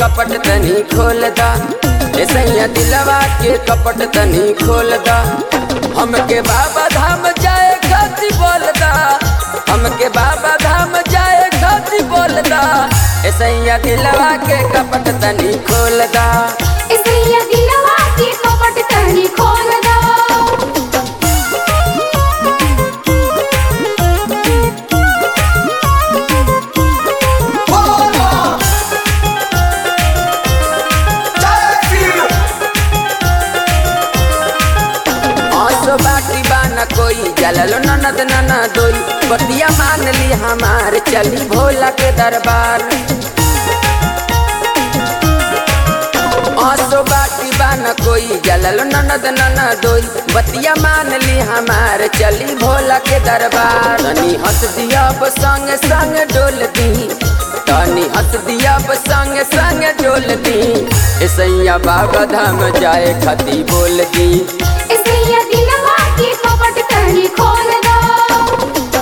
कपट तनी खोल दा ए सैया दिलवा के कपट तनी खोल दा हमके बाबा धाम जाए खाती बोल दा हमके बाबा धाम जाए खाती बोल दा ए सैया दिलवा के कपट तनी खोल दा इसलिए दिलवा के कपट तनी खोल दो आसो बाटी बाना कोई जललो ननद नना दोई बतिया मान ली हमार चली भोला के दरबार आसो बाटी बाना कोई जललो ननद नना दोई बतिया मान ली हमार चली भोला के दरबार तनी हंस दिया अब संग संग डोल दी तनी हंस दिया अब संग संग डोल दी ए सैया बाबा धाम जाए खती बोल दी इसलिए दिलवा के कपट तनी खोल दो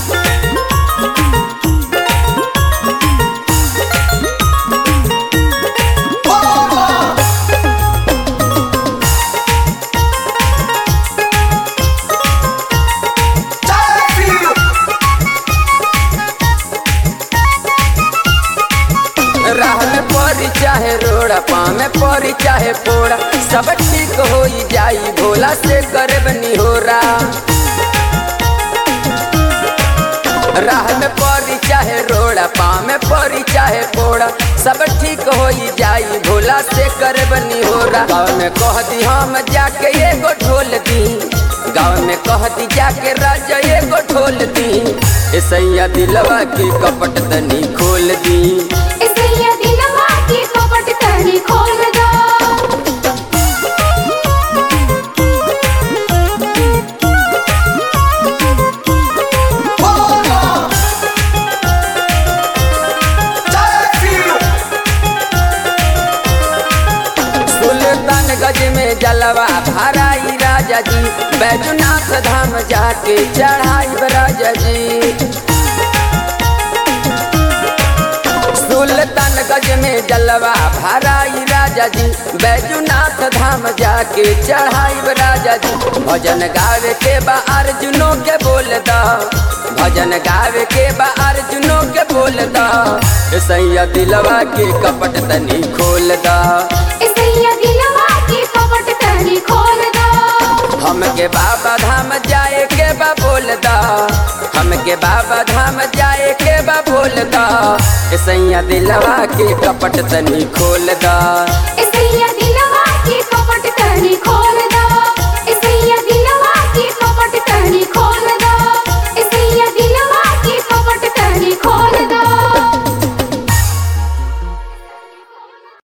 राह में परी चाहे रोड़ा पाँव में परी चाहे पोड़ा सब ठीक हो जाई भोला से करे बनी हो राह में परी चाहे रोड़ा पाँव में परी चाहे पोड़ा सब ठीक हो जाई भोला से करे बनी हो गाँव में कह दी हम जाके एगो ढोल दी गाँव में कह दी जाके राजा एगो ढोल दी ए सैया दिलवा की कपट तनी खोल दी इसलिए दिलवा के कपट तनी खोल दो सुल्तान गज में जलवा भराई राजा जी बैजनाथ धाम जाके चढ़ाई राजा जी सुल्तान गज में जलवा भराई राजा जी बैजनाथ धाम जाके चढ़ाई राजा जी भजन गावे के बा अर्जुनों के बोल दा भजन गावे के बा अर्जुनों के बोल दा ए सैया दिलवा के कपट तनी खोल दा इसलिए दिलवा के कपट तनी खोल दो हमके बाबा धाम जाए के बा बोल दा हमके बाबा धाम जाए के बा बोल दा ए सैया दिलवा के कपट तनी खोल दा इस